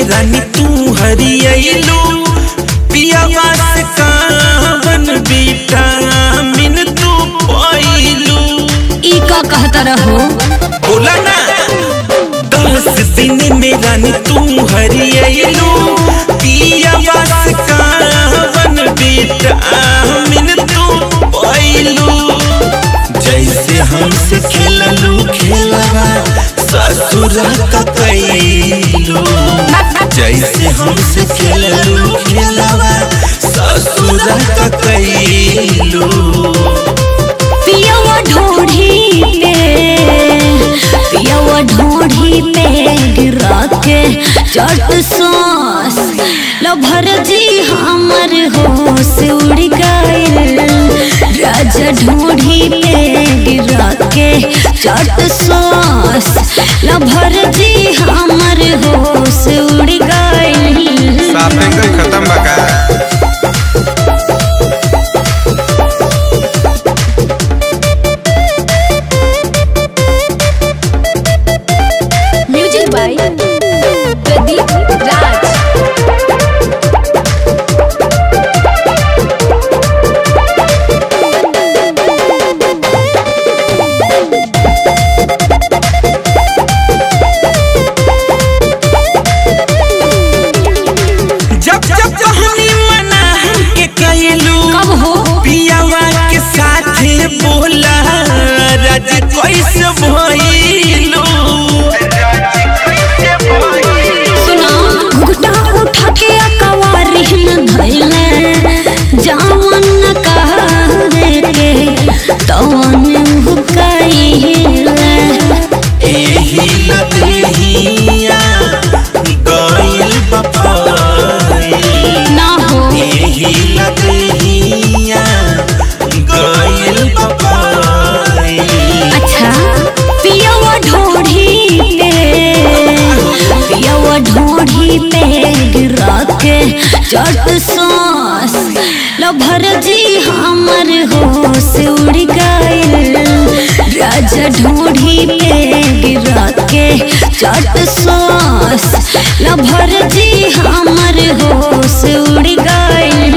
रानी तू हरियलू पियावा से कावन विटामिन तू पाइलू ई का कहता रहो बोला ना दस दिन में रानी तू हरियलू पियावा से कावन विटामिन तू पाइलू जैसे हमसे खेललू खेलवा ससुर का कैलू जैसे हमसे खेललू खेलवा ससुर का कैलू पियवा ढोढ़ी पे पियवा ढोढ़ी पे गिरा के चट सॉस लभर जी हमर होश उड़ गइल राजा ढोढ़ी पे गिरा के चट सॉस लभर जी हमर होश उड़ गइल साफे कोई खत्म बका म्यूजिक बाय प्रदीप राज जब जब कहानी मना हमके कैलू कब हो पियावा के साथे बोला राज कैसे भइलू सुना घुघटा उठा के अकवारी न धइले जावन न कहरे के तवन हुकाइले एही लदेहिया गइल बपाई ना हो एही लदेहिया गइल बपाई अच्छा पियवा ढोढ़ी पे पियवा ढोढ़ी पे गिरा के चट सॉस लभर जी हमर होश उड़ गइल राजा ढोढ़ी पे गिरा के चट सॉस लभर जी हमर होश उड़ गइल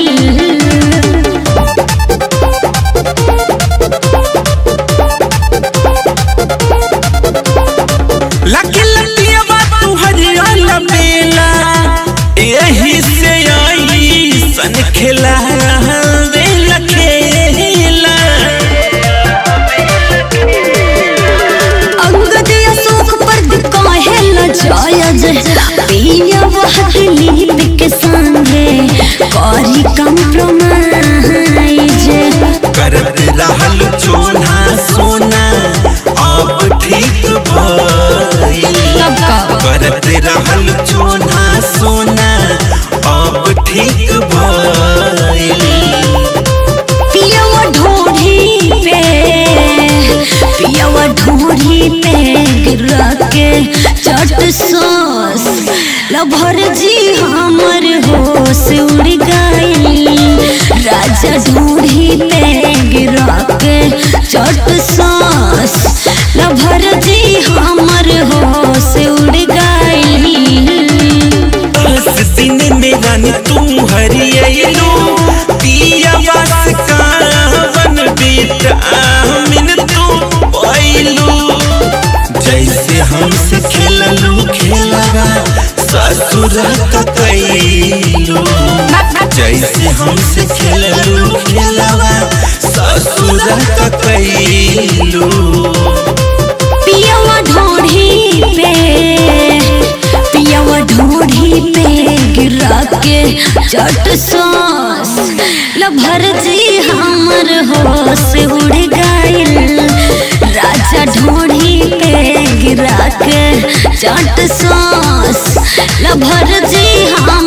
लकी लकिया तू हरियल बेला यही से आई सन खेला बेला खेला अंगद अशोक पर काहे ल जायज पिया वहली के संगे करी कंप्रोमाइज करत रहल चोना सोना अब ठीक भइल कब कब करत रहल चोना सोना अब ठीक भइल पियवा ढोढ़ी पे पियवा ढोढ़ी पे गिरा के चट सॉस लभर जी हमर होश उड़ गइल राजा ढोढ़ी पे गिरा के चट सॉस लभर जी हमर होश उड़ गइल दस दिन में रानी तू हरियलू पियावा से कावन विटामिन तू पाइलू जैसे हमसे खेललू खेलवा ससुर का कैलू जैसे हमसे खेललू खेलवा ससुर का कैलू पियवा ढोढ़ी पे पियवा ढोढ़ी पे गिरा के चट सॉस लभर जी हमर होश उड़ गइल राजा ढोढ़ी पे गिरा के चट सॉस लभर जी हम